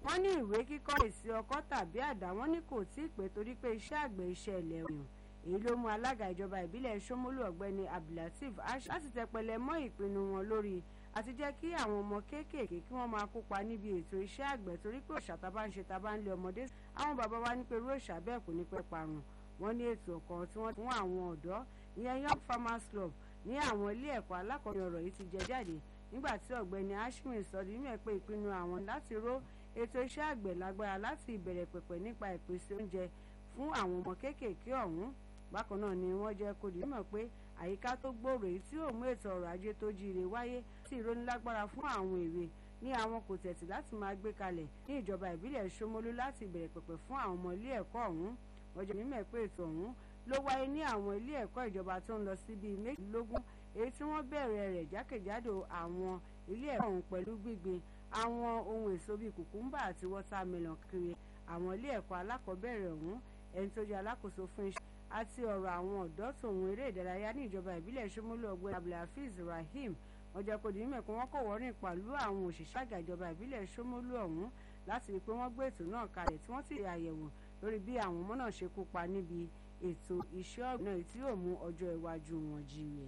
wọ́n ní ìwé kíkọ́ èsì ọkọ́ tàbí àdá wọ́n ní kò tí ì pé torí pé iṣẹ́ àgbẹ̀ iṣẹ́ ilẹ̀ òyìn èyí ló mú alága ìjọba ìbílẹ̀ Ṣómólú ọ̀gbẹ́ni Abdulateef Ash láti tẹpẹlẹ mọ́ ìpinnu wọn lórí àti jẹ́ kí àwọn ọmọ kéékèèké kí wọ́n máa kópa níbi ètò iṣẹ́ àgbẹ̀ torí pé òṣà tábà ń ṣe tábà ń lé ọmọdé àwọn bàbá wa ní pé irú òṣà bẹ́ẹ̀ kò ní pẹ́ parun wọ́n ní ètò kan tí wọ́n fún àwọn ọ̀dọ́ ìyẹn Young Farmers Club ní àwọn ilé ẹ̀kọ́ alákọ̀ọ́bẹ̀rẹ̀ ọ̀rọ̀ yìí ti jẹ jáde nígbà tí ọ̀gbẹ́ni Ashmin sọ di mímọ̀ pé ìpinnu àwọn láti ró ètò iṣẹ́ àgbẹ̀ lágbára láti ìbẹ̀rẹ̀ pẹ̀pẹ̀ nípa ìpèsè oúnjẹ fún àwọn ọmọ kéékèèké ọ̀hún bákan náà ni wọ́n jẹ́ kó di mímọ̀ pé àyíká tó gbòòrò èyí tí ó mú ètò ọrọ̀ ajé tó jíire wáyé tí ìrónilágbára fún àwọn èwe ní àwọn kò tẹ̀tì láti máa gbé kalẹ̀ ní ìjọba ìbílẹ̀ Ṣómólú láti ìbẹ̀rẹ̀ pẹ̀pẹ̀ fún àwọn ọmọ ilé ẹ̀kọ́ ọ̀hún wọ́n jẹ́ mímọ̀ pé ètò ọ̀hún ló wáyé ní àwọn ilé ẹ̀kọ́ ìjọba tó ń lọ sí bíi méjìlélógún èyí tí wọ́n bẹ̀rẹ̀ rẹ̀ jákèjádò àwọn ilé ẹ̀kọ́ ọ̀hún pẹ̀lú gbígbin àwọn ohun èso bíi kùkúmbà àti wọ́támẹ́lọ̀n kiri àwọn ilé ẹ̀kọ́ alákọ̀ọ́bẹ̀rẹ̀ ọ̀hún ẹni tó jẹ́ alákòóso fún iṣẹ́ àti ọ̀rọ̀ àwọn ọ̀dọ́ tòun eré ìdárayá ní ìjọba ìbílẹ̀ Ṣómólú ọ̀gbẹ́ni Abdulhafiz Rahim wọ́n jẹ́ kó di mímọ̀ pé wọ́n kò wọ́rìn pẹ̀lú àwọn òṣìṣẹ́ àgbà ìjọba ìbílẹ̀ Ṣómólú ọ̀hún láti rí i pé wọ́n gbé ètò náà kalẹ̀ tí wọ́n sì àyẹ̀wò lórí bí àwọn ọmọ náà ṣe kópa níbi ètò iṣẹ́ ọ̀gbìn náà tí yóò mú ọjọ́ iwájú wọn jíire.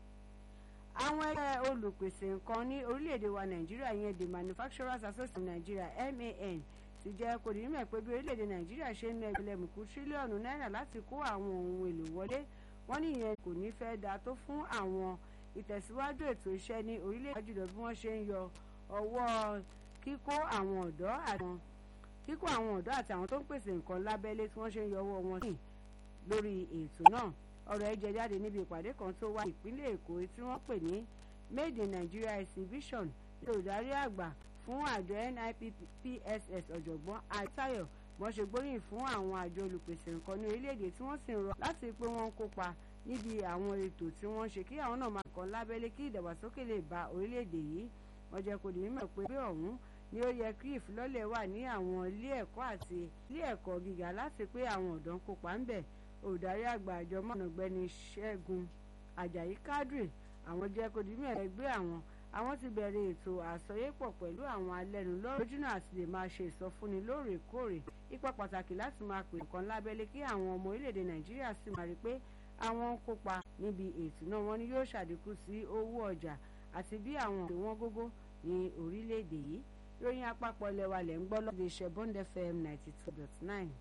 àwọn ẹgbẹ́ olùpèsè nǹkan ní orílẹ̀-èdè wa Nàìjíríà yẹn the Manufacturers Association of Nigeria MAN ti jẹ́ kó di mímọ̀ pé bí orílẹ̀-èdè Nàìjíríà ṣe ń ná ẹgbẹ̀lẹ́mùkú tírílíọ̀nù náírà láti kó àwọn ohun èlò wọlé wọ́n ní ìyẹn kò ní fẹ́ dáa tó fún àwọn ìtẹ̀síwájú ètò iṣẹ́ ní orílẹ̀-èdè jùlọ bí wọ́n ṣe ń yọ ọwọ́ kíkó àwọn ọ̀dọ́ àti kíkó àwọn ọ̀dọ́ àti àwọn tó ń pèsè nǹkan lábẹ́lé tí wọ́n ṣe ń yọ ọwọ́ wọn sí lórí ètò náà ọ̀rọ̀ ẹ̀ jẹ jáde níbi ìpàdé kan tó wá ìpínlẹ̀ Èkó tí wọ́n pè ní Made in Nigeria exhibition ní olùdarí àgbà fún àjọ NIPPSS ọ̀jọ̀gbọ́n Àtayọ̀ wọ́n ṣe gbóríyìn fún àwọn àjọ olùpèsè nǹkan ní orílẹ̀-èdè tí wọ́n sì ń rọ láti pé wọ́n ń kópa níbi àwọn ètò tí wọ́n ṣe kí àwọn náà máa kàn lábẹ́lé kí ìdàgbàsókè lè bá orílẹ̀-èdè yìí wọ́n jẹ́ kó di mímọ̀ pé bí ọ̀hún ni ó yẹ kí ìfilọ́lẹ̀ wà ní àwọn ilé ẹ̀kọ́ àti ilé ẹ̀kọ́ gíga láti pé àwọn ọ̀dọ́ ń kópa ń bẹ̀ olùdarí àgbà àjọ mọ̀nàgbẹ́ni Ṣẹ́gun Àjàyí Kádírì àwọn jẹ́ kó di mímọ̀ ẹgbẹ́ àwọn àwọn ti bẹ̀rẹ̀ ètò àsọyépọ̀ pẹ̀lú àwọn alẹ́nulọ́rọ̀ lójúnà àti lè máa ṣe ìsọfúnni lóòrèkóòrè ipa pàtàkì láti máa pè nǹkan lábẹ́lé kí àwọn ọmọ orílẹ̀-èdè Nàìjíríà sì máa rí pé àwọn ń kópa níbi ètò náà wọn ni yóò ṣàdínkù sí owó ọjà àti bí àwọn òṣèlú wọn gógó ní orílẹ̀-èdè yìí ròyìn àpapọ̀ ilẹ̀ wa lẹ̀ ń gbọ́ lọ́dọ̀ iṣẹ́ Bond FM ninety two dot nine.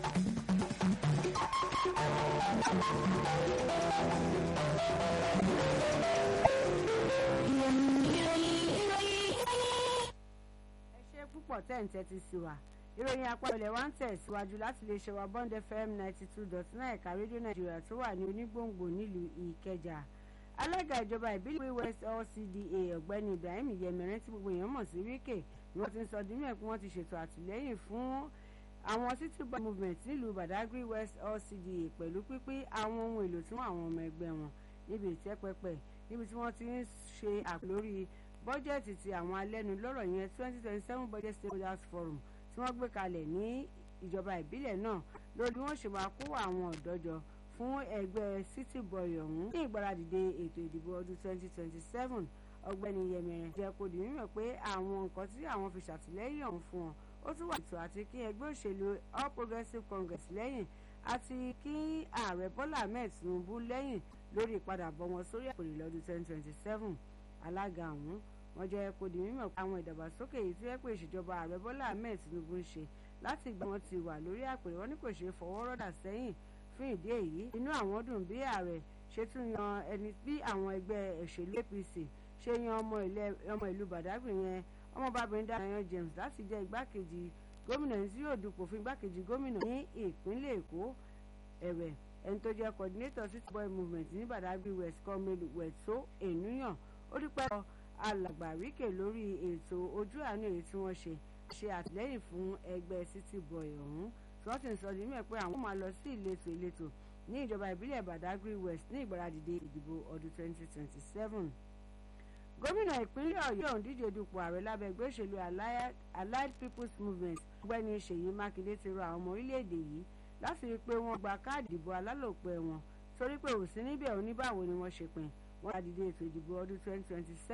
ẹ ṣe púpọ̀ tẹ́ǹtẹ́ ti sí wa ìròyìn àpapọ̀ ilẹ̀ wa ń tẹ̀síwájú láti lè ṣe wa Bond FM ninety two dot nine ẹ̀ka rédíò Nàìjíríà tó wà ní onígbòǹgbò nílùú Ìkẹjà alága ìjọba ìbílẹ̀ west LCDA ọ̀gbẹ́ni Ibrahim Yẹmẹrẹ tí gbogbo èèyàn mọ̀ sí wíkè ni wọ́n ti ń sọ dímẹ̀ pé wọ́n ti ṣètò àtìlẹ́yìn fún àwọn city boy movement nílùú Badagry west LCDA pẹ̀lú pípín àwọn ohun èlò tí wọ́n àwọn ọmọ ẹgbẹ́ wọn níbi ìtẹ́pẹpẹ níbi tí wọ́n ti ń ṣe àpòlórí bọ́jẹ̀tì ti àwọn alẹ́nulọ́rọ̀ yẹn twenty twenty seven budget stakeholders forum tí wọ́n gbé kalẹ̀ ní ìjọba ìbílẹ̀ náà lórí bí wọ́n ṣe máa kó àwọn ọ̀dọ́ jọ fún ẹgbẹ́ city boy ọ̀hún ní ìgbáradìde ètò ìdìbò ọdún 2027 ọ̀gbẹ́ni yẹmẹrẹ jẹ́ kó di mímọ̀ pé àwọn nǹkan tí àwọn fi ṣàtìlẹ́yìn ọ̀hún fún wọn ó tún wà ètò àti kí ẹgbẹ́ òṣèlú all progressives congress lẹ́yìn àti kí ààrẹ bọ́lá ahmed tinubu lẹ́yìn lórí ìpadàbọ̀ wọn sórí àpèrè lọ́dún 2027 alága ọ̀hún wọ́n jẹ́ kó di mímọ̀ pé àwọn ìdàgbàsókè yìí tí wọ́n pè ìṣèjọba ààrẹ bọ́lá ahmed tinubu ń ṣe láti ìgbà wọn ti wà lórí àpèrè wọn ní kò ṣeé fọwọ́ rọ́dà sẹ́yìn fún ìdí èyí inú àwọn dùn bí ààrẹ ṣe tún yan ẹni bí àwọn ẹgbẹ́ òṣèlú APC ṣe yan ọmọ ìlú Badagry yẹn ọmọbabìnrin Danayan James láti jẹ́ igbákejì gómìnà tí yóò dupò fún igbákejì gómìnà ní ìpínlẹ̀ Èkó ẹ̀wẹ̀ ẹni tó jẹ́ coordinator city boy movement ní Badagry West kọ́mẹ́lù wẹ̀tó ènúyàn ó dúpẹ́ lọ alàgbà Wike lórí ètò ojú àánú èyí tí wọ́n ṣe ṣe àtìlẹ́yìn fún ẹgbẹ́ city boy ọ̀hún tí wọ́n sì ń sọ ní mẹ́ pé àwọn máa lọ sí ìletò ìletò ní ìjọba ìbílẹ̀ Badagry West ní ìgbáradìde ìdìbò ọdún 2027. gómìnà ìpínlẹ̀ Ọ̀yọ́ ọ̀hún díje dupò ààrẹ lábẹ́ ẹgbẹ́ òṣèlú Allied People's Movement ọ̀gbẹ́ni Ṣèyí Mákindé ti rọ àwọn ọmọ orílẹ̀-èdè yìí láti rí i pé wọ́n gba káàdì ìbò alálòpẹ́ wọn torí pé òsín níbẹ̀ oníbàwò ni wọ́n ṣe pín wọ́n gbàdìde ètò ìdìbò ọdún 2027